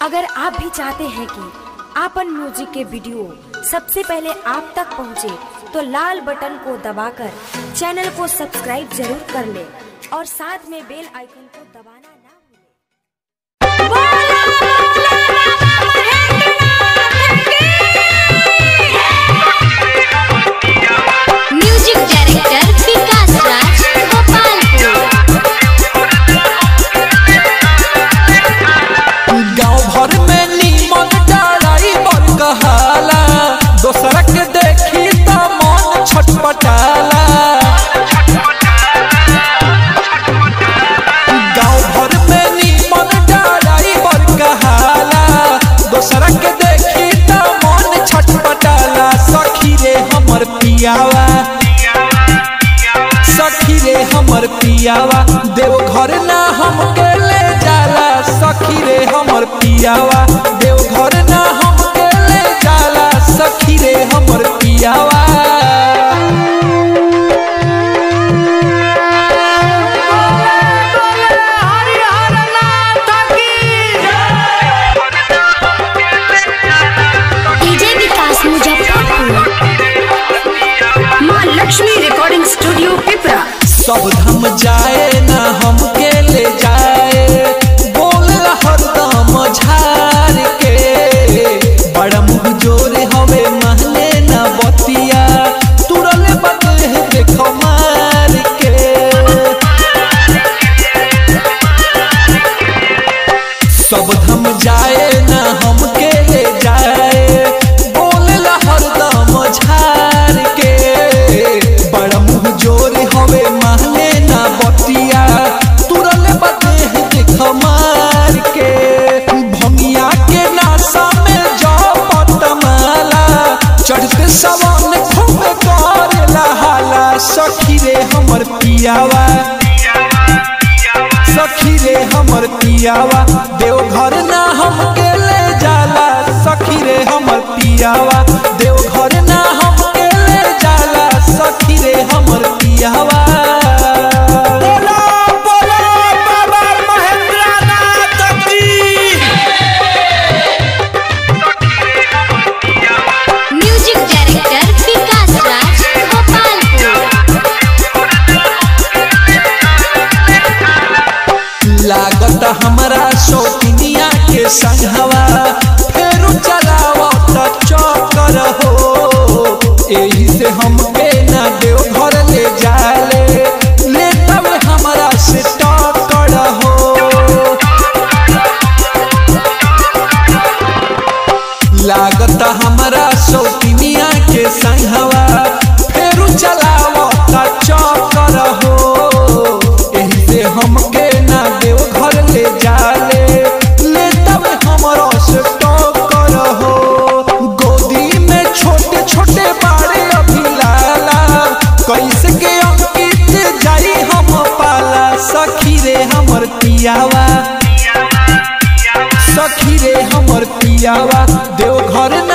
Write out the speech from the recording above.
अगर आप भी चाहते हैं कि आपन म्यूजिक के वीडियो सबसे पहले आप तक पहुंचे, तो लाल बटन को दबाकर चैनल को सब्सक्राइब जरूर कर ले और साथ में बेल आइकन को दबाना ना भूलें। म्यूजिक डायरेक्टर विकास राज गोपालपुर गांव भर में नीमन ड्राइवर कहाला दोसरा के देखी त मन छटपटाला गांव भर में नीमन ड्राइवर कहाला दोसरा के देखी त मन छटपटाला सखी रे हमर पियावा सखी रे हमर पियावा देव घर ना हमके ले जाला सखी रे हमर पियावा देव घर ना हमके ले जाला सखी रे हमर पियावा डीजे विकास मुजफ्फरपुर माँ लक्ष्मी रिकॉर्डिंग स्टूडियो पिपरा सब धम जाए ना हमके ले जाए बोल हरदम झार के बड़ा मुँह जोर हवे महले ना बतिया तुरले बदले देखो मार के सब धम जाए ना हमके ले जाए बोल हरदम झार के बड़ा मुँह जोर हवे महले ना बतिया तुरल बदे देख मार के भंगिया के नासा में जापत माला चढ़ते सवन खूब करेला हाला सखी रे हमर पियावा सखी रे हमर पियावा देव घर ना हमके ले जाला सखी रे हमर पियावा देव घर ना हमके ले जाला सखी रे हमर पियावा बोला बोला बाबा महेंद्रनाथ की म्यूजिक डायरेक्टर विकास राज गोपालपुर लागत हमरा शौकिनिया के संघवा फेरू चलावत चक्कर हो एही से हमके ना देव घर ले जाले ले तब हमरा से टक्कर हो लागत हमरा शौकिनिया के संघवा फेरू चलावत चक्कर हो एही से हमके ना देव घर ले जाले ले तब हमरा से टक्कर हो गोदी में छोटे छोटे बाड़े अभी लाला कैसे के अंकित जाई हम पाला सखी रे हमर पियावा सखी रे हमर पियावा देव घर ना